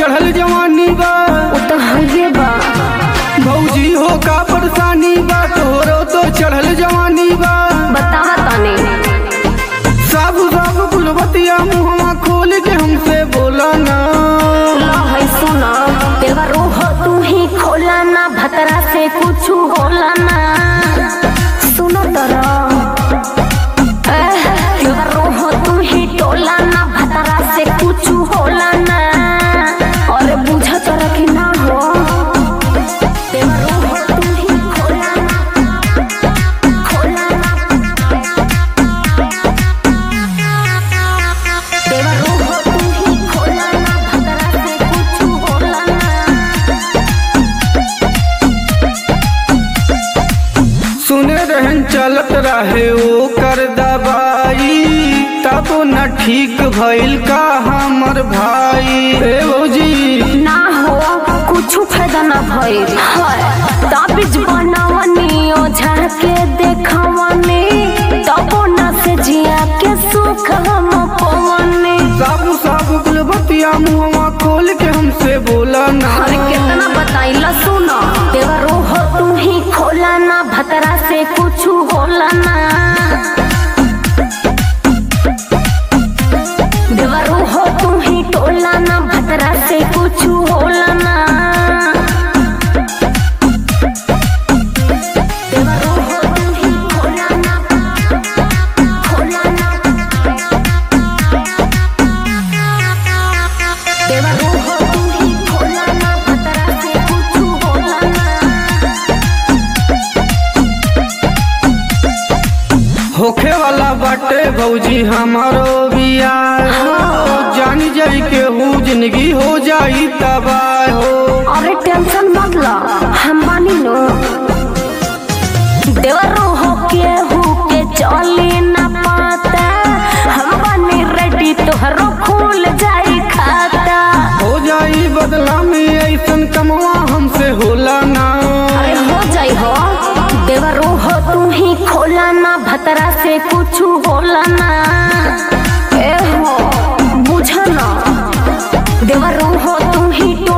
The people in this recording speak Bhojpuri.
चढ़ल जवानी बा वो तो हइए बा भौजी हो का परेशानी बा तोरो तो चढ़ल जवानी बा बतावा तने सब सब गुलबतिया मुहवा खोल के हमसे बोला ना ला है सुना तेरा रोह तू ही खोला ना भतरा से कुछ होला ना सुनो तरा तेरा रोह तू ही टोला ना भतरा से कुछ होला ना और बुझा तरा कि ना हो तेरा रोह तू ही खोला ना खोला ना तेरा रोह तू ही खोला ना भतरा से कुछ होला ना सुने रहन चलत रहे ओ कर दबाई तब न ठीक भइल का हमर भाई ए भौजी ना हो कुछ फायदा ना भइल ताबिज बनावनी ओझा के देखवनी तबो न से जिया के सुख हम पवनी सब सब गुलबतिया मुहवा खोल के हमसे बोला ना अरे कितना बताइला सुनो तेरा रोह तू ही खोला ना भतरा से कुछ होला ना देवा रोह तू ही टोला ना भतरा से कुछ होला ना देवा रोह तू ही खोला ना खोला ना देवा रोह तू ही खोला ना भतरा से कुछ होला ना होखे वाला बाटे भौजी हमारो बिया जानी जाई के हूँ जिंदगी हो जाई तबाह हो अरे टेंशन मत ला हम बानी नो देवरो हो के हु के चली ना पाता हम बानी रेडी तोहरो खुल जाई खाता हो जाई बदला में ऐसन कमवा हमसे होला ना अरे हो जाई हो देवरो हो तू ही खोला ना भतरा से कुछ होला ना ए हो बुझा ना देवरो हो तू ही टोला